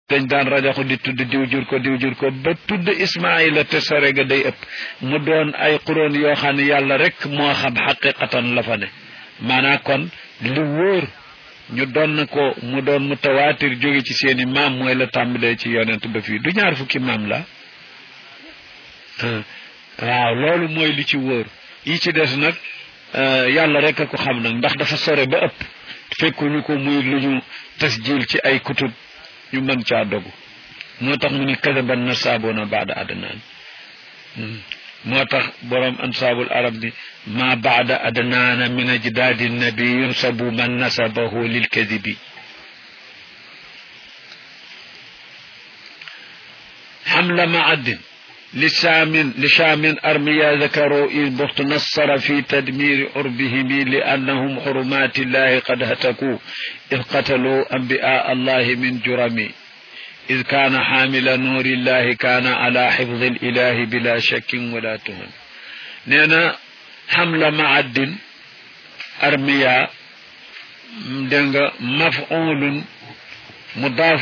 dañ daan rajaxu di tudd diw jur ko diw jur ko ba tudd ismaila te sore ga day ëpp mu doon ay xuróon yoo xam ne yàlla rek moo xam xaqiqatan la fa ne maanaa kon li wóor ñu doon ko mu doon mutawaatir jóge ci seeni maam mooy la tàmbalee ci yonent ba fii du ñaar fukki maam la waaw loolu mooy li ci wóor yi ci des nag yàlla rek a ko xam nag ndax dafa sore ba ëpp fekkuñu ko muy lu ñu tasjil ci ay kutub ñu mën caa dogu moo tax mu ni kadaban na saaboona baada adnaan moo tax boroom ansaabul arab ni ma baada adnaana min ajdaadi nabi yunsabu man nasabahu lil kadibi حمل معد لشام لشام أرميا ذكروا إذ بخت نصر في تدمير عربهم لأنهم حرمات الله قد هتكوا إذ قتلوا أنبياء الله من جرم إذ كان حامل نور الله كان على حفظ الإله بلا شك ولا تهم نينا حمل معد أرميا مفعول مضاف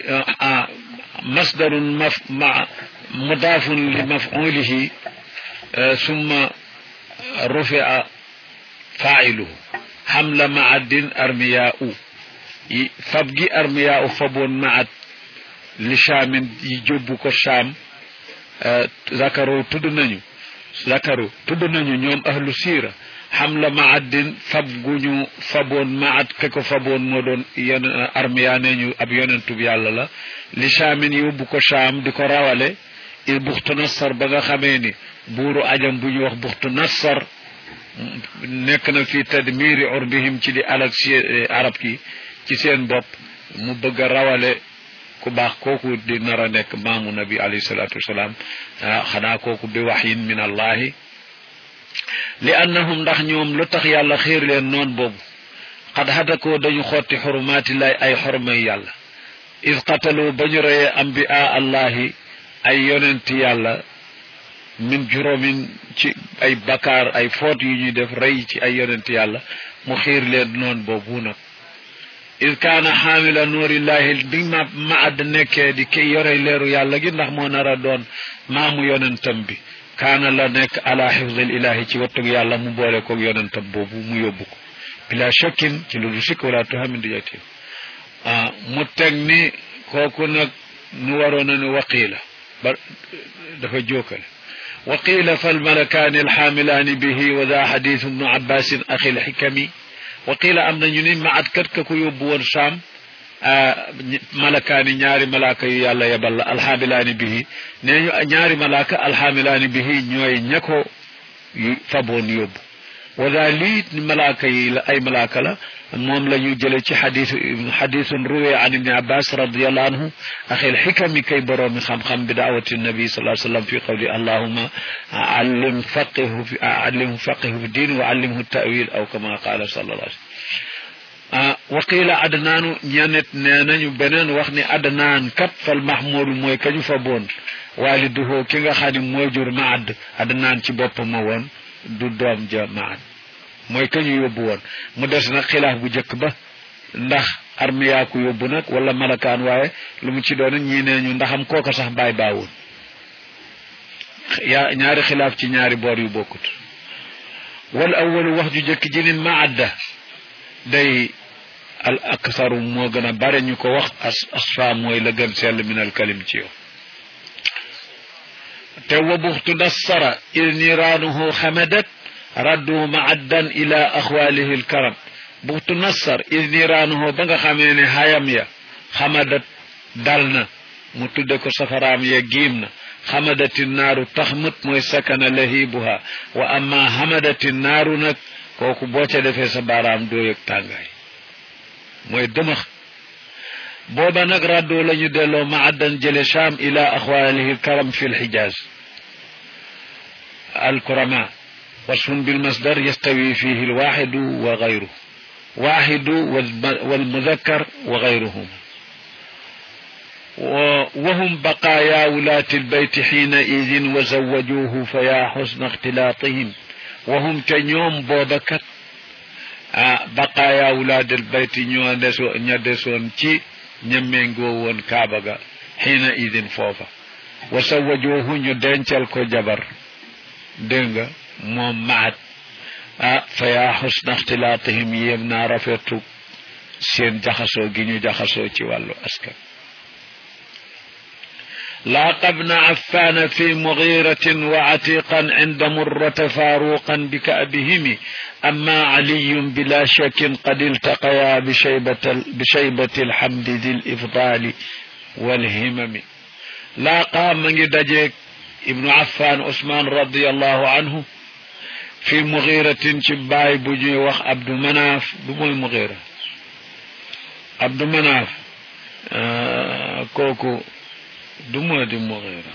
مصدر مف مع مضاف لمفعوله ثم رفع فاعله حمل معد أرمياء فبجي أرمياء فبون معد لشام يجبك الشام ذكروا تدنني ذكروا تدنني يوم أهل سيرة حمل معد فبغنو فبون معد كيكو فبون مودون ين أرميا نيو أب يوننتو بيالا لا لشام يوبكو شام ديكو راوالي il buxtu nassar ba nga xamee ni buuru ajam bu ñu wax buxtu nassar nekk na fi tadmiri urbihim ci di alak si arab ki ci seen bopp mu bëgg a rawale ku baax kooku di nar a nekk maamu nabi alayhi salatu wasalaam xanaa kooku bi waxyin min allahi li annahum ndax ñoom lu tax yàlla xiir leen noon boobu xad hadakoo dañu xotti xurumaatillahi ay xormay yàlla id qatalu ba ñu reyee ambiaa allahi ay yonent yàlla min juróomin ci ay bakkaar ay foot yu ñuy def rey ci ay yonent yàlla mu xiir leen noon boobu nag id kaana xaamila nuurillahi bi ma maad nekkee di ki yore leeru yàlla gi ndax moo nar a doon maamu yonentam bi kaana la nekk ala xifdil ilahi ci wattug yàlla mu boole koog yonentam boobu mu yóbbu ko bila shakkin ci lu du sikk wala tuhamin di yatim mu teg ni kooku nag nu waroon a ni waqiila ba dafa jookale وقيل فالملكان الحاملان به وذا حديث ابن عباس أخي الحكمي وقيل أم نجني ما أذكرت كو يبون شام ملكان ñaari malaka yu yàlla yebal alhamilani bihi neñu ñaari malaka alhamilani bihi ñooy ñako faboon yóbbu wada lii malaka yi la ay malaka la moom la ñu jële ci xadis xadisun ruwe an ibni abbas radiallahu anhu axil xikami kay boroomi xam-xam bi daawati nabi sallallahu alayhi wa sallam fi qawli allahuma allim faqihu fi allimhu faqihu fi diin wa allimhu tawil aw kama qaala sallallahu alayhi wa qila adnaanu ñanet nee nañu beneen wax ni adnaan kat fal mahmudu mooy kañu fa boon waaliduhu ki nga xam ne mooy jur maad adnaan ci boppam ma woon du doom ja maad mooy kañu yóbbu woon mu des nag xilaaf bu njëkk ba ndax armiyaa ku yóbbu nag wala malakaan waaye lu mu ci doon ñii nee ñu ndaxam kooka sax baay baawul yaa ñaari xilaaf ci ñaari boor yu bokkut wal awalu wax ju njëkk ji ni maadda day al aksaru moo gën a bare ñu ko wax as asfa mooy la gën sell min al kalim ci yow te wa buxtu nassara il niraanuhu xamadat raddu maaddan ila axwaalihi lkaram buxtu nassar il niraanuhu ba nga xamee ne hayam ya xamadat dal na mu tudde ko safaraam ya giim na xamadati naaru taxmut mooy sakana lahibuha wa amma xamadati naaru nag kooku boo ca defee sa baaraam doo yëg tàngaay mooy dëmax booba nag raddoo la ñu delloo maaddan jële cham ila axwaalihi lkaram fi lxijaaz alkurama وصف بالمصدر يستوي فيه الواحد وغيره واحد والمذكر وغيرهما وهم بقايا ولاة البيت حينئذ وزوجوه فيا حسن اختلاطهم وهم كنيوم بوبكت بقايا ولاد البيت ñoo ña desoon ci ñemmengoo woon kaaba ga xiina idin foofa wa sawajoohu ñu dencal ko jabar dégg nga moom maat ah fa yaa xusna ixtilaatihim yéem naa rafetu seen jaxasoo gi ñu jaxasoo ci wàllu askan لاقى ابن عفان في مغيرة وعتيقا عند مرة فاروقا بكأبهم أما علي بلا شك قد التقيا بشيبة, بشيبة الحمد ذي الإفضال والهمم لاقى من دجيك ابن عفان عثمان رضي الله عنه في مغيرة شباي بجي وخ عبد مناف بموي مغيرة عبد مناف آه كوكو du moo di Mughira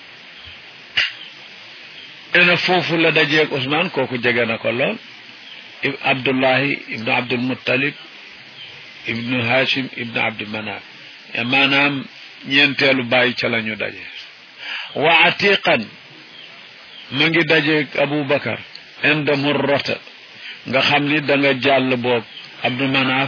ena foofu la dajeeg Ousmane kooku jege na ko lool Abdullahi ibnu Abdul Muttalib ibnu Hashim ibnu Abdi Manaf maanaam ñeenteelu bàyyi ca la ñu daje wa atiqan ma ngi dajeeg Aboubacar inda murrata nga xam ni da nga jàll boog Abdu Manaf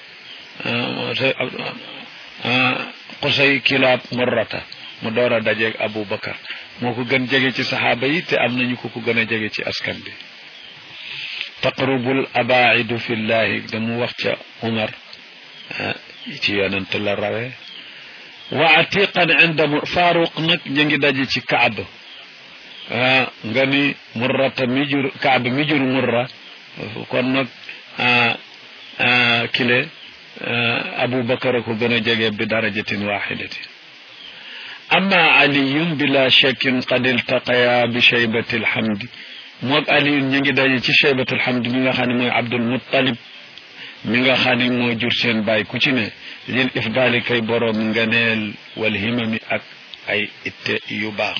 Qusay Kilaab Murrata mu door a dajeeg Aboubacar moo ko gën jege ci saxaaba yi te am nañu ko ko gën a jege ci askan bi taqrubul abaidu fillahi damu wax ca Umar ci yonent la rawe wa atiqan inda Faaruq nag ñu ngi daje ci Kaab nga ni Murrata mi jur Kaab mi jur Murra kon nag kile abubakar ko gën a jege bi darajatin waxidatin amma aliyun bila shakkin qad iltaqaya bi shaybati alhamdi moog aliyun ñu ngi daje ci shaybatu alhamdi mi nga xam ne mooy abdul muttalib mi nga xam ne moo jur seen baay ku ci ne lil ifdaali kay boroom nganeel wal himami ak ay itte yu baax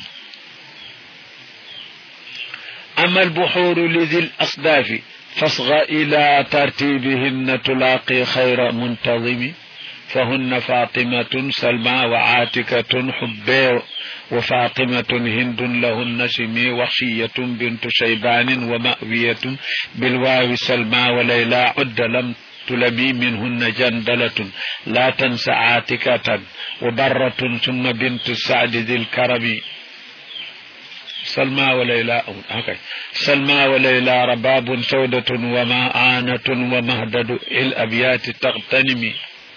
ama albuxuuru li dil asdaafi فاصغ إلى ترتيبهن تلاقي خير منتظم فهن فاطمة سلمى وعاتكة حبي وفاطمة هند لهن سمي وخشية بنت شيبان ومأوية بالواو سلمى وليلى عد لم تلمي منهن جندلة لا تنس عاتكة وبرة ثم بنت السعد ذي الكرم سلمى وليلى okay. سلمى وليلى رباب سودة ومعانة ومهدد الأبيات تغتنم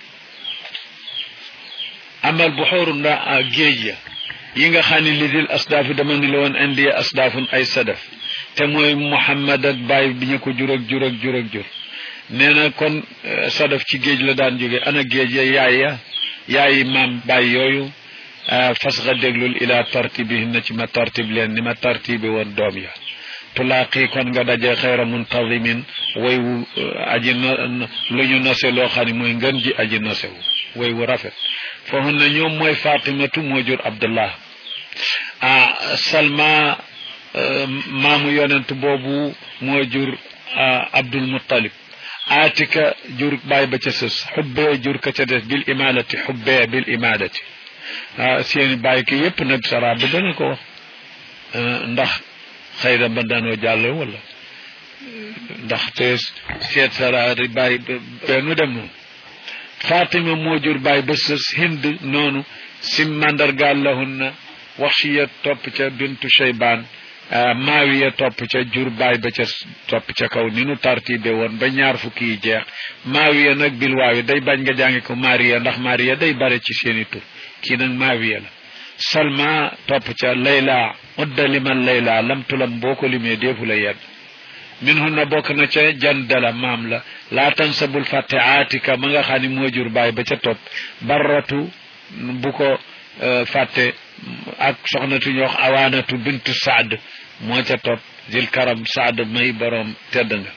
أما البحور جيجة ينغا خاني لذي الأصداف دمان لون عندي أصداف أي صدف تموي محمد باي بنيكو جرق جرق جرق جرق نينا كون صدف ci géej la daan jóge ana géej ya yaay ya yaay maam baay yooyu fas nga déglul ila tartibihinna ci ma tartib leen ni ma tartibi woon doom ya tulaaqi kon nga daje xayra muntazimin way wu aji lu ñu nose loo xam ne mooy ngën ji aji nose wu way wu rafet foofu na ñoom mooy fatimatu moo jur abdullah ah salma maamu yonent boobu moo jur abdul muttalib atika jur baay ba ca sës xubbee jur ka ca des bil imadati xubbee bil imadati ah seeni bàyyi ki yépp nag sara bi dana ko wax ndax xëy na ba daanoo jàll wala ndax te seet sara di bàyyi bennu dem noonu Fatima moo jur bàyyi ba sës hind noonu sim mandargaal lahunna waxshiya topp ca bintu Shaybaan maawiya topp ca jur baay ba ca topp ca kaw ni nu tartibe woon ba ñaar fukki yi jeex maawiya nag bil waawi day bañ nga jàngi ko Mariya ndax Mariya day bare ci seeni tur kii nag maawiya la salma topp ca layla udda liman layla lam tulam boo ko limee deefu la yedd min hunna bokk na ca jandala maam la laa tansabul fàtte aatika ma nga xam ne moo jur baay ba ca topp barratu bu ko fàtte ak soxnatu ñu wax awaanatu bintu saad moo ca topp zil karam saad may boroom tedd nga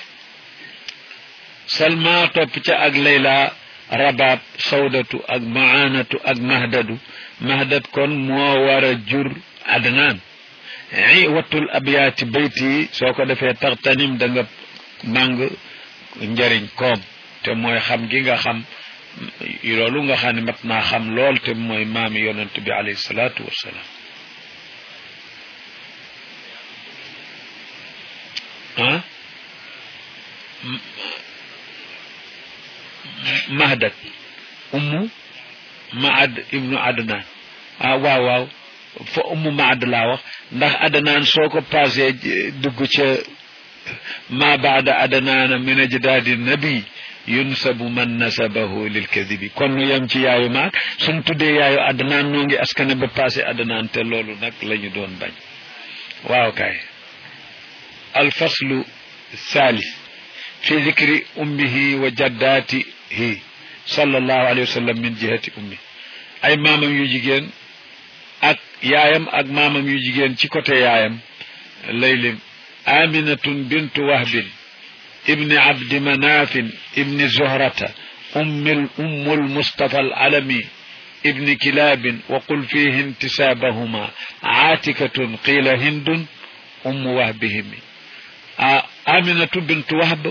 salma topp ca ak layla rabaab sawdatu ak maanatu ak mahdadu mahdad kon moo war a jur adnaan i wattul abyaati bayt yi soo ko defee taxtanim da nga màng njariñ koom te mooy xam gi nga xam loolu nga xam ne mat naa xam lool te mooy maami yonent bi alayhi salaatu wassalaam ah mahdat ummu maad ibnu adnaan ah waaw waaw fa ummu maad laa wax ndax adnaan soo ko passé dugg ca ma baada adnaana min ajdaadi nabi yunsabu man nasabahu lil kadibi kon nu yem ci yaayu maag suñ tuddee yaayu adnaan noo ngi askane ba passé adnaan te loolu nag la ñu doon bañ waaw kay alfaslu thalith fi dikri ummihi wa jaddaatihi sallallahu alayhi wa sallam min jihati ummi ay maamam yu jigéen ak yaayam ak maamam yu jigéen ci côté yaayam lay lim aminatun bintu wahbin ibni abdi manafin ibni zuhrata ummi ummu lmustafa alalami ibni kilabin wa qul fihi intisabahuma aatikatun qila hindun ummu wahbihimi aminatu bintu wahb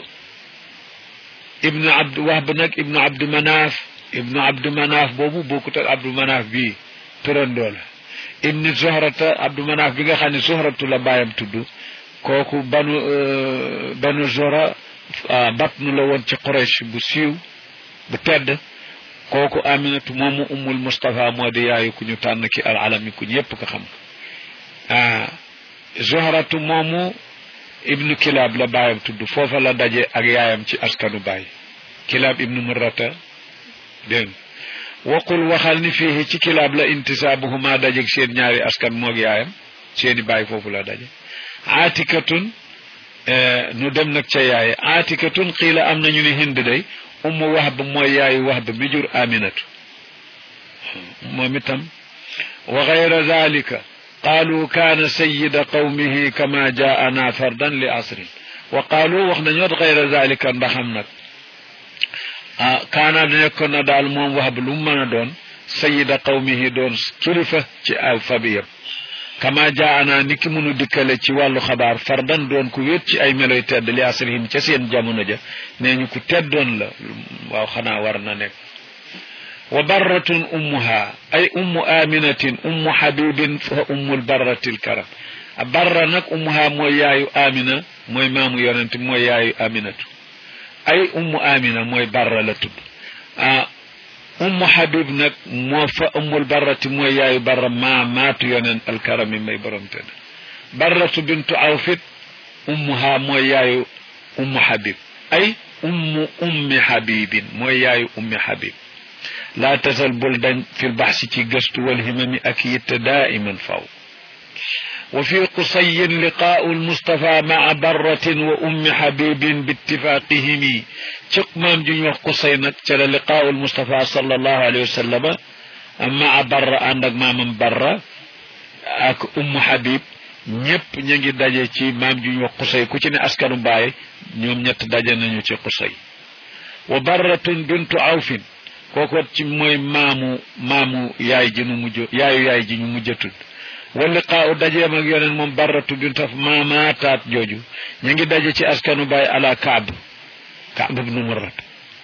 ibnu abd wahb nag ibnu abdu manaaf ibnu abdu manaaf boobu bokkut ak abdu manaaf bii turandoo la ibni zohrata abdu manaaf bi nga xam ne zohratu la bàyyam tudd kooku banu banu zora batnu la woon ci Quraysh bu siiw bu tedd kooku aminatu moomu ummul Mustafa moo di yaayu ku ñu tànn ki al alami ku ñu yépp ko xam ah zohratu moomu ibnu kilaab la baayam tudd foofa la daje ak yaayam ci askanu baay kilaab ibnu murrata dégg waqul waxal ni fii ci kilaab la intisaabuhuma dajeg seen ñaari askan moog yaayam seeni baay foofu la daje aatikatun nu dem nag ca yaaye aatikatun xiila am nañu ni hind day ummu wahb mooy yaayu wahb mi jur aminatu moom itam wa gayra dalika qaalu kaana sayida qawmihi kama jaana fardan li asrin wa qaalu wax nañoot gayra dalika ndaxam nag ah kaana nekkoon na daal moom wax lu mu mën a doon sayida qawmihi doon kilifa ci al fabiyam kama jaana ni ki munu dikkale ci wàllu xabaar fardan doon ku wét ci ay meloy tedd li asrihim ca seen jamono ja nee ñu ku teddoon la waaw xanaa war na nekk wa barratun ummuha ay ummu aminatin ummu habibin fa ummul barratil karam barra nag ummuha mooy yaayu amina mooy maamu yonent mooy yaayu aminatu ay ummu amina mooy barra la tudd ah ummu habib nag moo fa ummul barrati mooy yaayu barra maa maatu yonent alkarami may borom tedd barratu bintu awfit ummuha mooy yaayu ummu habib ay ummu ummi habibin mooy yaayu ummi habib laa tasal bul dañ fi lbaxsi ci gëstu walhimami ak yitte daiman faw wa fi qusayin liqaau almustafa maa barratin wa ummi habibin bittifaqihimi ci maam ju ñu wax qusay nag ca la liqaau almustafa sallallahu alayhi wa sallama maa barra ànd ak maamam barra ak ummu habib ñépp ñu ngi daje ci maam ju ñu wax qusay ku ci ne askanu baay ñoom ñett daje nañu ci qusay wa barratun bintu awfin kooku ci mooy maamu maamu yaay ji nu mujj yaayu yaay ji ñu mujj a tudd wa liqaau dajeem ak yoneen moom barratu bintu af maamaataat jooju ñu ngi daje ci askanu baay ala kaab kaab ibnu murrat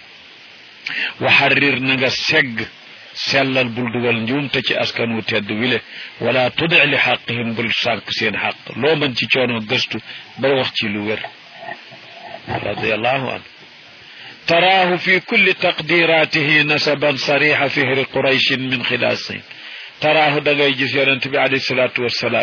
wa xarrir na nga segg sellal bul dugal njuumte ci askan wu tedd wile wala tudi li xaqihim bul sànq seen xaq loo mën ci coono gëstu bay wax ci lu wér radiallahu anhu تراه في كل تقديراته نسبا صريح فهر قريش من خلاصين تراه دغاي جيس يونت بي عليه الصلاه والسلام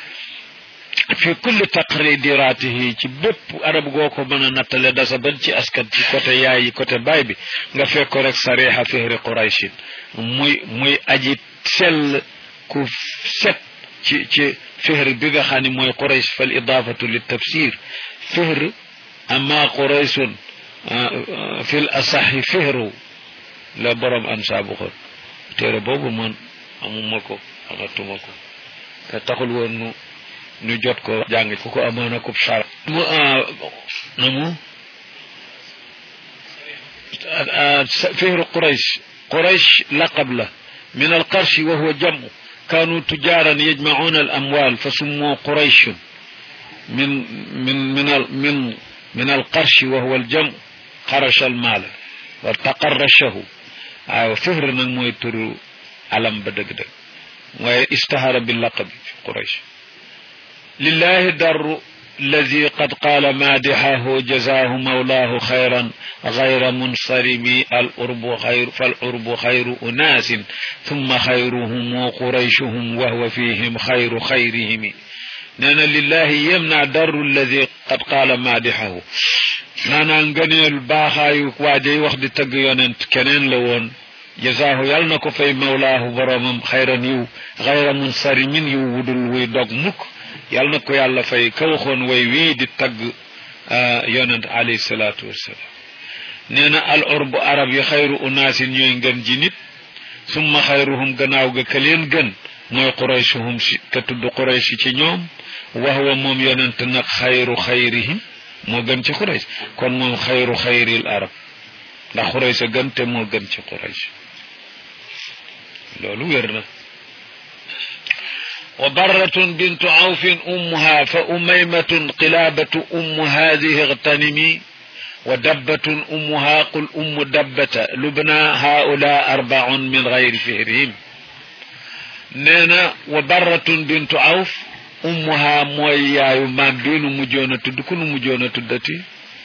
في كل تقديراته ci bépp arab goo ko mën a nattale dasa ban ci askan ci côté yaay yi côté baay bi nga fekk ko rek sariha fihri qurayshin muy muy aji sell ku set ci ci fihr bi nga xam ne mooy quraysh fal idafatu li tafsir fihr amma qurayshun fil asaxi fihru la borom ansaabu xol téere boobu man amuma ko amatuma ko te taxul woon nu nu jot ko jàng ku ko amoon a kub sar mu na mu fihru quraysh quraysh laqab la min alqarshi wa huwa jamu كانوا تجارا يجمعون الأموال فسموا قريش من من من من من القرش وهو الجمع قرش المال وتقرشه أو فهر نك موي تورو علم بدك دك واي اشتهر باللقب في قريش لله در الذي قد قال مادحه جزاه مولاه خيرا غير منصرم الأرب خير فالأرب خير أناس ثم خيرهم قريشهم وهو فيهم خير خيرهم نانا لله يمنع در الذي قد قال مادحه نانا نغنيل باخاي واجي wax di tagg yonent keneen la woon jazaahu yal na ko fay mawlaahu boromam xayran yiw xayra munsarimin yiw wudul wuy dog mukk yal na ko yàlla fay ka waxoon way wii di tagg yonent alayhi salaatu wassalaam nee na al urbu arab yi xayru unaasin ñooy ngën ji nit summa xayruhum gannaaw ga ka leen gën mooy quraychuhum si te tudd quraysh ci ñoom wax wa moom yonent nag xayru xayrihim moo gën ci quraysh kon moom xayru xayril arab ndax quraysh a gën te moo gën ci quraysh loolu wér na وبرة بنت عوف أمها فأميمة قلابة أم هذه اغتنمي ودبة أمها قل أم دبة لبنى هؤلاء أربع من غير فهرهم نينا وبرة بنت عوف أمها مويا يمان بين مجونة دكون مجونة دتي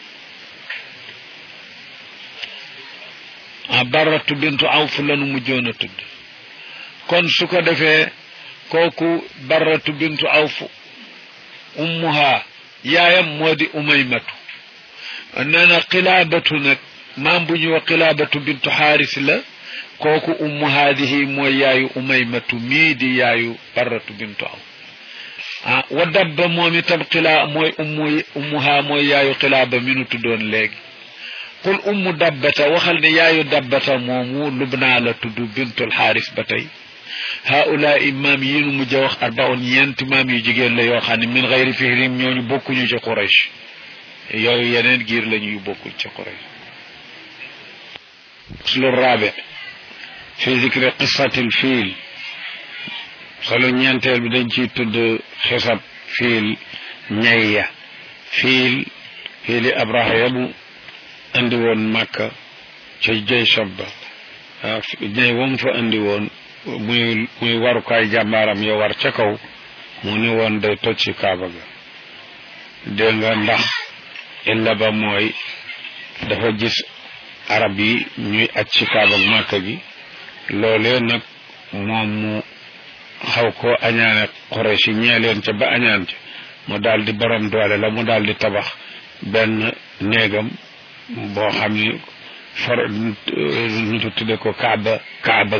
برة بنت عوف لن مجونة كون سكو دفه kooku barratu bintu awf ummuha yaayam moo di umaymatu nee na xilaabatu nag maam bu ñuy wax xilaabatu bintu xaaris la kooku ummu haadihi mooy yaayu umaymatu mii di yaayu barratu bintu awf ah wa dabba moom itam xilaa mooy ummu ummuha mooy yaayu xilaaba mi nu tuddoon léegi qul ummu dabbata waxal ne yaayu dabbata moomu lubnaa la tudd bintul xaaris ba tey haulaai maam yi nu mujj a wax arbaun ñeenti maam yu jigéen la yoo xam ne min xayri fihrim ñooñu bokkuñu ci Quraysh yooyu yeneen giir lañu yu bokkul ci Quraysh slu rabi fi zikri qissatil fiil solo ñeenteel bi dañ ciy tudd xisab fiil ñayya fiil fiili abraha yabu andi woon màkka ca jëy shabba ñay wam fa andi woon muy muy warukaay jàmbaaram yo war ca kaw mu ni woon day toj ci kaaba ga dégg nga ndax illa ba mooy dafa gis arab yi ñuy aj ci kaaba màkka gi loolee nag moom mu xaw ko añaane Quraysh yi ñee leen ca ba añaan ca mu daal di borom doole la mu daal di tabax benn néegam boo xam ni for ñu tudde ko kaaba kaaba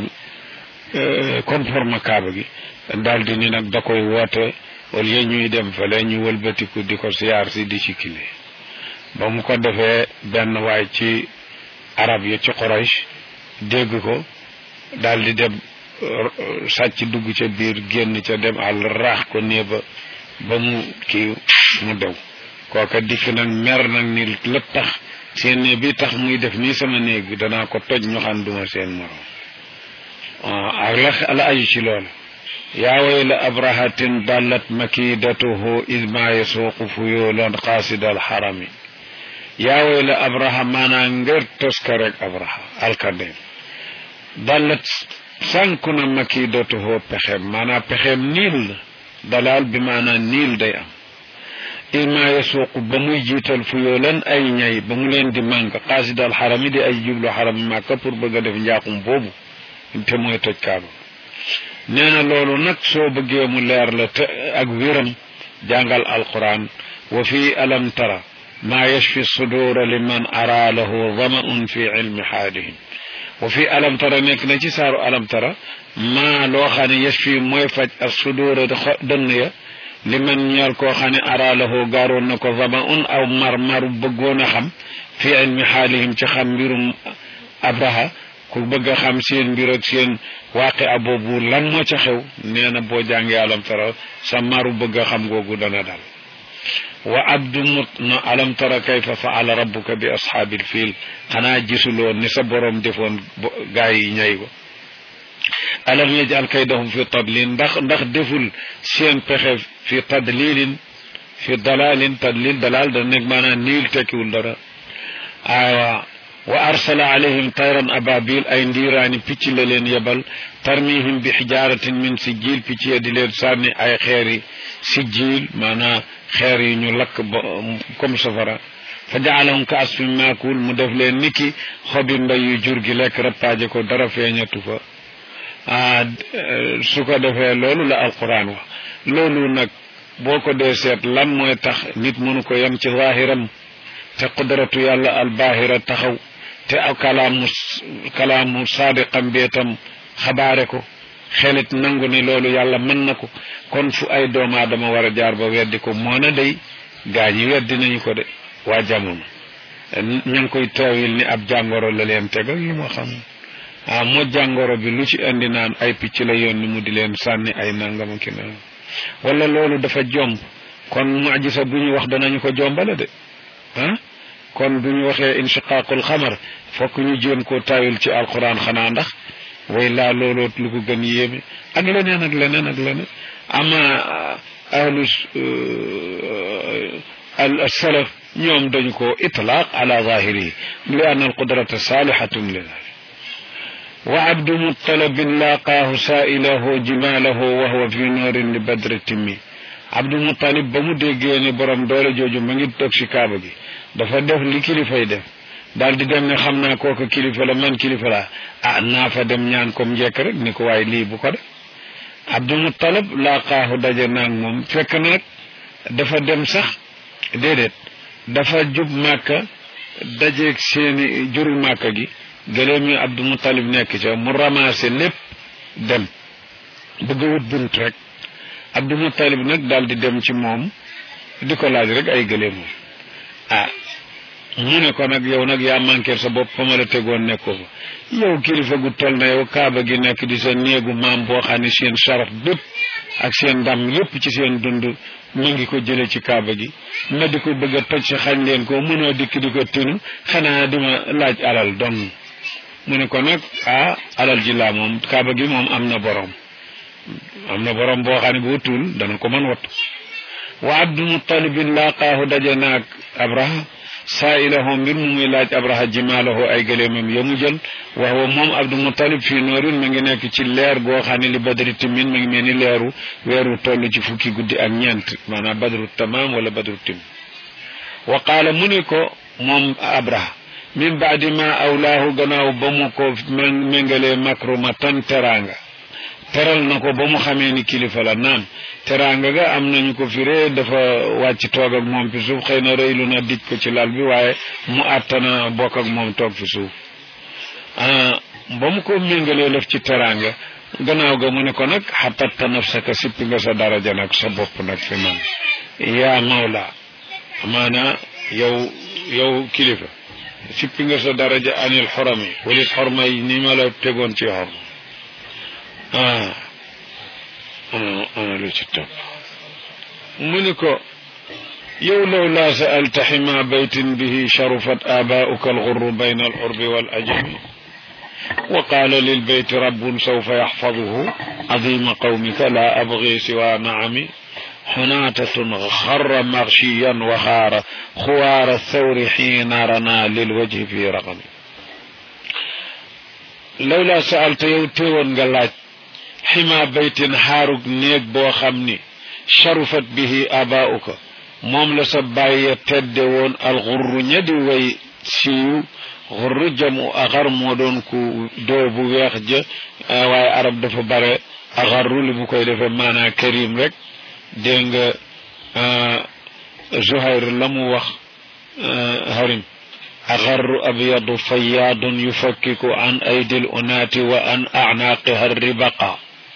conforme kaaba gi daal di ni nag da koy woote au lieu ñuy dem fale ñu wëlbatiku di ko siyaar si di ci kile ba mu ko defee benn waay ci arab yi ci Quraysh dégg ko daal di dem sàcc dugg ca biir génn ca dem àll raax ko nee ba ba mu kii mu dew kooka dikk nag mer nag ni la tax seen néeg bi tax muy def nii sama néeg bi danaa ko toj ñu xam duma seen morom ak la la aju ci loolu yaa wayla abrahatin dallat makidatuhu id ma yasuuqu fuyulan qaasida alxarami yaa wayla abraha maanaa ngër toska rek abraha alkandem dallat sànku na makidatuhu pexem maanaa pexem niil la dalaal bi maanaa niil day am id ma yasuuqu ba muy jiital fuyulan ay ñay ba mu leen di mànk qaasida alxarami di ay jublu xarami màkka pour bëgg a def njaaxum boobu te mooy toj kaaba nee na loolu nag soo bëggee mu leer la te ak wéram jàngal alquran wa fi alam tara maa yashfi sudura liman ara lahu damaun fi ilmi xaalihim wa fi alam tara nekk na ci saaru alam tara maa loo xam ne yashfi mooy faj ak sudura dënn ya liman ñeel koo xam ne ara lahu gaaroon na ko damaun aw mar maru bëggoon a xam fi ilmi xaalihim ci xam mbirum abraha ku bëgg a xam seen mbir ak seen waaqi a boobu lan moo ca xew nee na boo jàngee alam tara sa maru bëgg a xam googu dana dal wa abdu mut na alam tara kayfa faala rabbuka bi ashaabil fiil xanaa gisuloo ni sa borom defoon gaa yi ñay ko alam yajal kaydahum fi tadlin ndax ndax deful seen pexe fi tadlilin fi dalalin tadlil dalal da nekk maanaam niil tekkiwul dara aywa wa arsala alayhim tayran ababil ay ndiiraani picc la leen yebal tarmihim bi xijaaratin min sijil picc ya di leen sànni ay xeeri sijil maanaa xeer yi ñu lakk ba comme safara fa jaalahum ka asfin maakul mu def leen niki xobi mbay yu jur gi lekk rappaaje ko dara feeñatu fa ah su ko defee loolu la alquran wax loolu nag boo ko dee seet lan mooy tax nit mënu ko yem ci zaahiram te qudratu yàlla albaahira taxaw te kalaamu kalaamu saadiqam bi itam xabaare ko xelit nangu ni loolu yàlla mën na ko kon fu ay doomu aadama war a jaar ba weddi ko moo na day gaa ñi weddi nañu ko de waa jamono ña ngi koy teewil ni ab jàngoro la leen tegal lu ma xam ah moo jàngoro bi lu ci indi naan ay picc la yónni mu di leen sànni ay nangama ki naan wala loolu dafa jomb kon mujisa bu ñu wax danañu ko jombale de ah kon bu ñu waxee inshiqaaqul xamar fokk ñu jéem koo taawil ci alquran xanaa ndax way laa looloo lu ko gën yéeme ak leneen ak leneen ak leneen ama ahlu al salaf ñoom dañu ko itlaaq ala zahirihi li anna alqudrata salihatun li dhalik wa abdu muttalabin laaqaahu saailahu jimaalahu wa huwa fi noorin li badri timmi abdu muttalib ba mu déggee ni borom doole jooju ma ngi toog si kaaba gi dafa def li kilifay def daal di dem ne xam naa kooku kilifa la man kilifa la ah naa fa dem ñaan comme njekk rek ni ko waaye lii bu ko def abdu muttalib laaqaahu daje naag moom fekk na nag dafa dem sax déedéet dafa jub màkka dajeeg seeni juru màkka gi gëléem yi abdu muttalib nekk ca mu ramassé lépp dem bëgg a wut bunt rek abdu muttalib nag daal di dem ci moom di ko laaj rek ay gëléemam ah mu ne ko nag yow nag yaa manqué sa bopp fa ma la tegoon nekkoo fa yow kilifa gu toll na yow kaaba gi nekk di sa néegu maam boo xam ne seen saraf bépp ak seen ndam yépp ci seen dund mu ngi ko jële ci kaaba gi ma di ko bëgg a toj si xañ leen ko mënoo dikk di ko tinu xanaa dima laaj alal dong mu ne ko nag ah alal ji laa moom kaaba gi moom am na borom am na borom boo xam ne bu wutul dana ko mën wattu wa abdu muttalibin laaqaahu daje naag abraha saailahu mbir mu muy laaj abraha jimaalahu ay gëléemam ya mu jël wa huwa moom abdu muttalib fii noorin ma ngi nekk ci leer goo xam ne li badri timin ma ngi mel ni leeru weeru toll ci fukki guddi ak ñeent maanaam badru tamaam wala badru tim wa qaala mu ne ko moom abraha min baadi ma awlaahu gannaaw ba mu ko méngalee makrumatan teraanga teral na ko ba mu xamee ni kilifa la naam teraanga ga am nañu ko firee dafa wàcc toog ak moom fi suuf xëy na rëylu na dij ko ci lal bi waaye mu àttana bokk ak moom toog fi suuf ba mu ko méngalee lëf ci teraanga gannaaw ga mu ne ko nag xatatta nafsaka sippi nga sa daraja nag sa bopp nag fi man yaa mawla amaana yow yow kilifa sippi nga sa daraja anil xorami walit xorma yi ni ma la tegoon ci xorma ah ana ana lu ci topp mu ni ko yow law laa saalta xima baytin bihi sharufat abaauka alxurru bayna alxurbi walajami wa qaala lilbeyti rabbun sawfa yaxfaduhu عظيم قومك لا أبغي سوى نعمي حناتة خر مغشيا وخار خوار الثور حين رنا للوجه في رقم لولا سألت يوتيون قالت حما بيت حارق نيك بو خمني شرفت به آباؤك moom la sa bàyyi tedde woon alxurru ñadi way siiw xurru jamu axar moo doon ku doo bu weex ja waaye arab dafa bare axarru li mu koy defee maanaa karim rek dégg nga zuhayr la mu wax harim axarru abyadu fayaadun yufakkiku an aydil unaati wa an acnaaqiha ribaqa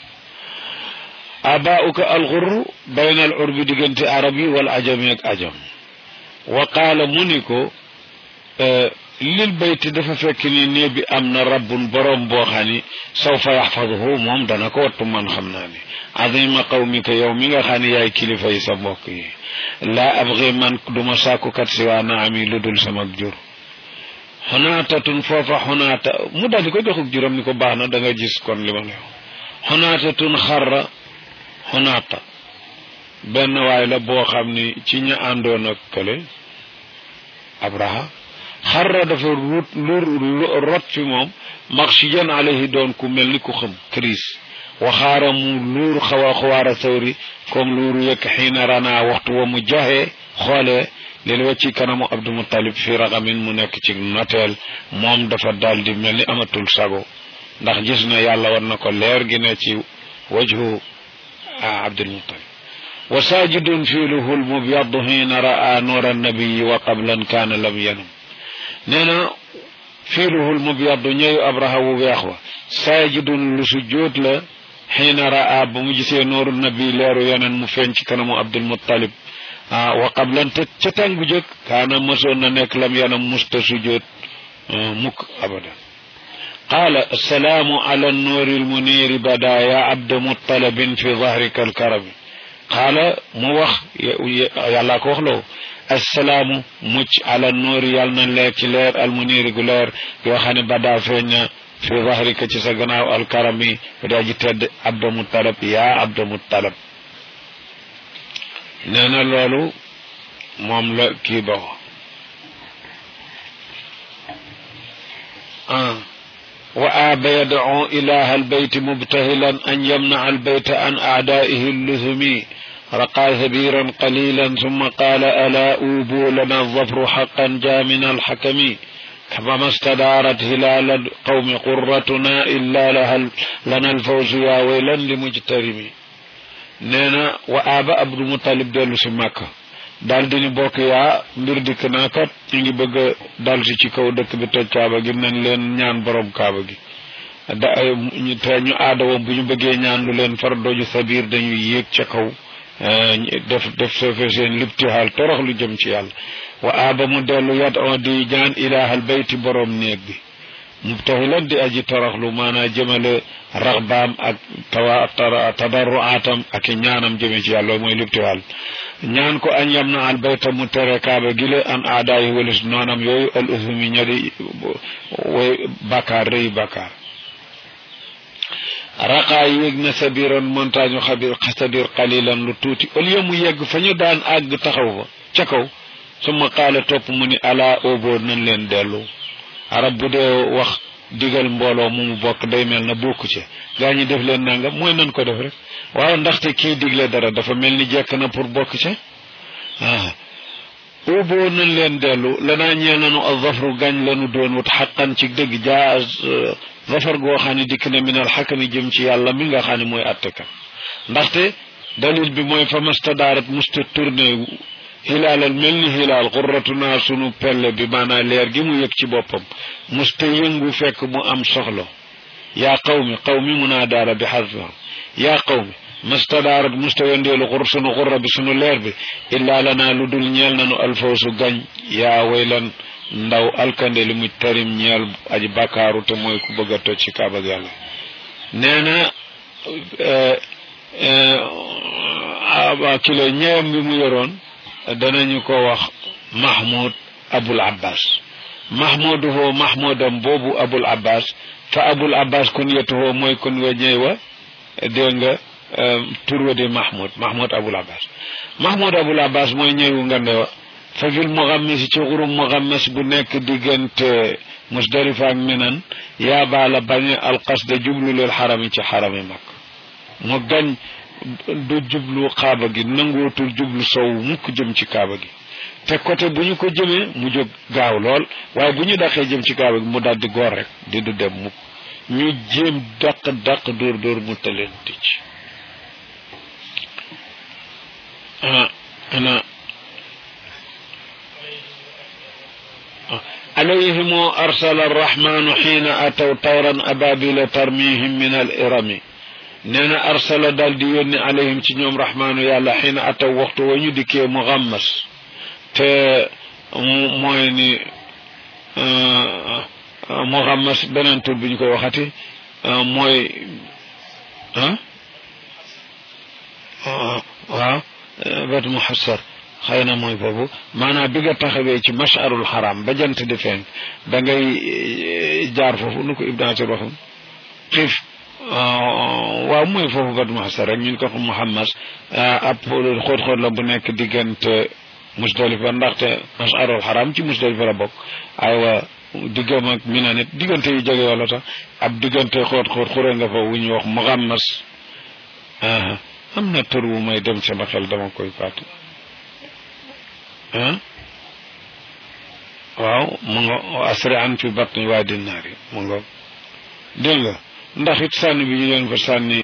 abaauka alxurru bayna al urbi diggante arab yi wal ajami ak ajam wa qaala mu ni ko lil bayti dafa fekk ni néeg bi am na rabbun boroom boo xam ni sawfa yaxfaduhu moom dana ko wattu man xam naa ni azima qawmika yow mi nga xam ne yaay kilifa yi sa mbokk yi laa abgi man duma sàkkukat si waa naami lu dul sama jur xunaatatun foofa xunaata mu daldi ko joxuk juróom ni ko baax na da nga gis kon li ma ne xunaatatun xarra xunaata benn waay la boo xam ni ci ña àndoon ak kële abraha xarra dafa rut lu rot fi moom maxiyan alayhi doon ku mel ni ku xam crise waxaara mu luur xawa xawaara sawri comme luuru yëkk xiina rana waxtu wa mu joxe xoolee lil wecci kanamu abdul muttalib fi ragamin mu nekk ci noteel moom dafa daldi mel ni amatul sago ndax gis na yàlla war na ko leer gi ne ci wajhu abdul muttalib wa sajidun fiiluhu lmubyadu xiina raa nuura annabiyi wa qablan kaana lam yanum nee na fiiluhu lmubyadu ñëyu abraha wu weex wa sajidun lu sujjóot la xiina raa ba mu gisee nooru nabi leeru yeneen mu feeñ ci kanamu abdul muttalib ah wa qablan te ca tàng bu jëkk kaana mosoon na nekk lam yanam musta sujjóot mukk abadan qaala assalaamu ala nuuri lmuniiri bada ya abda muttalibin fi dahrika alkarami qaala mu wax yàllaa ko wax loo assalaamu mucc ala nuuri yàlla na leer ci leer almuniiri gu leer yoo xam ne bada feeñ na fi dahrika ci sa gannaaw alkarami daa ji tedd abda muttalib yaa abda muttalib nee na loolu moom la kii ba ah wa aaba yadcu ilaha albeyti mubtahilan an yamnaca albayta an aadaihi alluthumi رقى ثبيرا قليلا ثم قال ألا أوبوا لنا الظفر حقا جاء من الحكم فما استدارت هلال القوم قرتنا إلا لها لنا الفوز يا ويلا لمجترم نينا وآب عبد المطلب ديلو سي مكة daal di ñu bokk yaa mbir dikk naa kat ñu ngi bëgg a dal si ci kaw dëkk bi toj kaaba gi nañ leen ñaan borom kaaba gi da ñu te ñu aada woon bu ñu bëggee ñaan lu leen far doju sabiir dañuy yéeg ca kaw def def soofe seen libtihaal torox lu jëm ci yàlla wa aaba mu dellu yat on di ñaan ilaahal bayti borom néeg bi mubtahilan di aji toroxlu maanaa jëmale raxbaam ak tawa tadarruaatam ak i ñaanam jëme ci yàlla mooy libtihaal ñaan ko añ yam na al bayta mu tere kaaba gile an aadaayi walis noonam yooyu al usumi ñadi way bakkaar rëy bakkaar raqaa yéeg na sabiran montagne xabir sabir qalilan lu tuuti au lieu mu yegg fa ñu daan àgg taxaw fa ca kaw suma qaala topp mu ni ala ooboo nañ leen dellu arab bu dee wax digal mbooloo mu mu bokk day mel na bokku ci gaa ñi def leen nangam mooy nan ko def rek waaw ndaxte kii digle dara dafa mel ni jekk na pour bokk ci ah ooboo nañ leen dellu lanaa ñeel nanu al zafru gañ lanu doon wut xaqan ci dëgg jaa zafar goo xam ne dikk na minal xakami jëm ci yàlla mi nga xam ne mooy attekat ndaxte dalil bi mooy fa mastadaarat musta tourné hilaalal mel ni hilaal xurratuna sunu pelle bi maanaa leer gi mu yëg ci boppam musta yëngu fekk mu am soxla yaa qawmi qawmi munaadaara bi xasba yaa qawmi mastadaarat musta wendeelu xur sunu xurra bi sunu leer bi illaa lanaa lu dul ñeel nanu alfawsu gañ yaa waylan ndaw alkande li mu tarim ñeel aji bakkaaru te mooy ku bëgg a toj ci kaaba ak yàlla nee na kilo ñeewam bi mu yoroon danañu ko wax mahmud abul abbas mahmuduhu mahmudam boobu abul abbas fa abul abbas kunyatuhu mooy kun wa ñëy wa dégg nga tur wa di mahmud mahmud abul abbas mahmud abul abbas mooy ñëwu ngande wa fa fil muxammis ci xurum muxammis bu nekk diggante musdalifa ak minan yaa baala bañe alqasda jublu lil xarami ci xarami mag mu gañ du jublu kaaba gi nangootul jublu sow mukk jëm ci kaaba gi te côté bu ñu ko jëmee mu jóg gaaw lool waaye bu ñu daqee jëm ci kaaba gi mu daldi goor rek di du dem mukk ñu jéem daq daq dóor dóor mu taleen ticc ah ana عليهم أرسل الرحمن حين أتوا طيرا أبابيل ترميهم من الإرم نينا أرسل دال ديوني عليهم تنيوم رحمن يالا حين أتوا وقت ونيدكي مغمس ت مويني مغمس بنان تول بنكو وخاتي موي ها ها بات محسر xëy na mooy boobu maanaam bi nga taxawee ci masharul xaram ba jant di feeñ da ngay jaar foofu nu ko ibn asir waxum xiif waaw mooy foofu bat muhassar rek ñun ko xam muhammas ab xóot-xóot la bu nekk diggante musdalifa ndaxte masharul xaram ci musdalifa la bokk aywa diggam ak mina nit diggante yu jege wala tax ab diggante xoot xoot xure nga fa wu ñuy wax muxammas am na tur wu may dem sama xel dama koy fàtte ah waaw mu nga asri an fi batni waa dinnaar yi mu nga dégg nga ndax it sànni bi ñu leen fa sànni